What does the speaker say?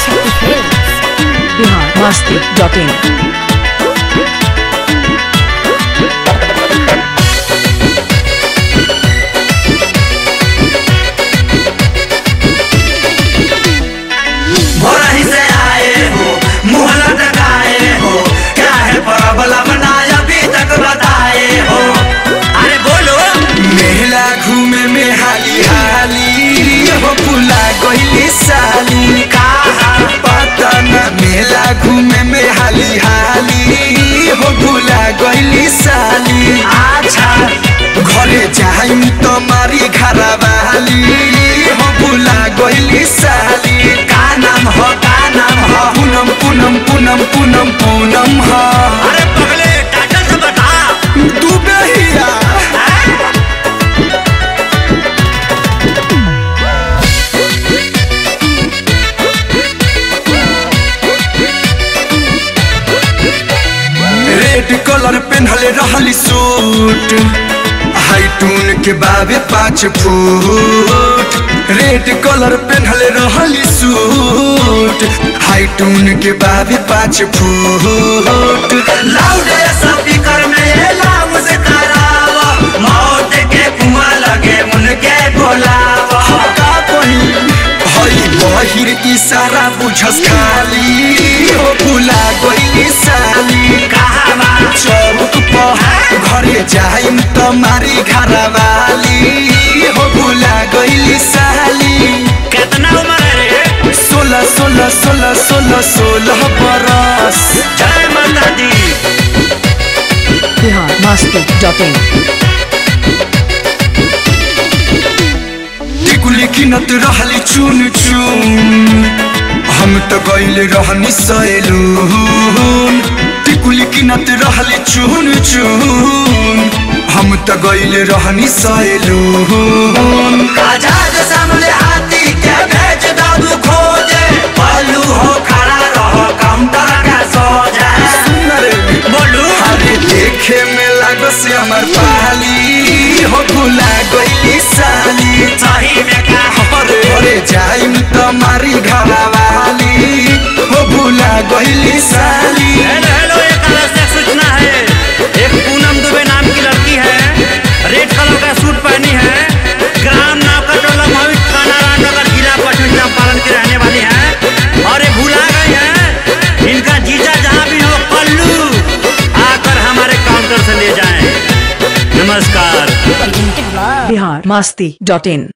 Shakti Films. Bihar Masti dot in भोरही से आए हो मुँह लटकाए हो क्या है प्रॉब्लम ना अभी तक बताए हो अरे बोलो मेला घूमे में हाली हाली हो पुला कोई साली कहा पता न मेला घूमे में हाली हाली हो भूला गईली साली अच्छा घरे जाइम तो मारी घरवाली हो भूला गईली साली का नाम हो का नाम हो पूनम पूनम पूनम पूनम पूनम हो अरे पगले टाइटल से बता तू बेहिया रेड कलर पेन्हले रहली सूट हाइटून के बाबे पाँच फुट रेड कलर पेन्हले रहली सूट हाइटून के बाबे पाँच फुट लाउड स्पीकर में ये लाउड से करावा मौत के कुआं लगे उनके बोलावा का कहीं हई बहिर इशारा बुझस खाली हो भुला गई साली कहावा चौक पर घरे जाइम त मारी घरवाली हो भुला गई साली कितना उम्र है सोलह सोलह सोलह सोलह सोलह बरस जय माता दी बिहार मस्ती डॉट इन टिकुली किनत रहली चुन चुन हम त गइल रहनी सैलून टिकुली किनत रहली चुन चुन हम त गइल रहनी सैलून आजाद सामने हाथी के भेज दादू खोजे पल्लू हो खड़ा रहो काउंटर का सोजा बोलू अरे देखे में लागो से हमर पाली हो भुला गइली साली सही में का हरे हरे जाइम त मारी घरवाली हो भुला गइली साली हेलो हेलो एक आवश्यक सूचना है एक पूनम दुबे नाम की लड़की है रेड कलर का सूट पहनी है ग्राम नावकटोला मोहित कानाराम नगर जिला पश्चिम चंपारण की रहने वाली है और ये भूला गई है इनका जीजा जहाँ भी हो पल्लू आकर हमारे काउंटर से ले जाएं नमस्कार Presented by Bihar Masti dot in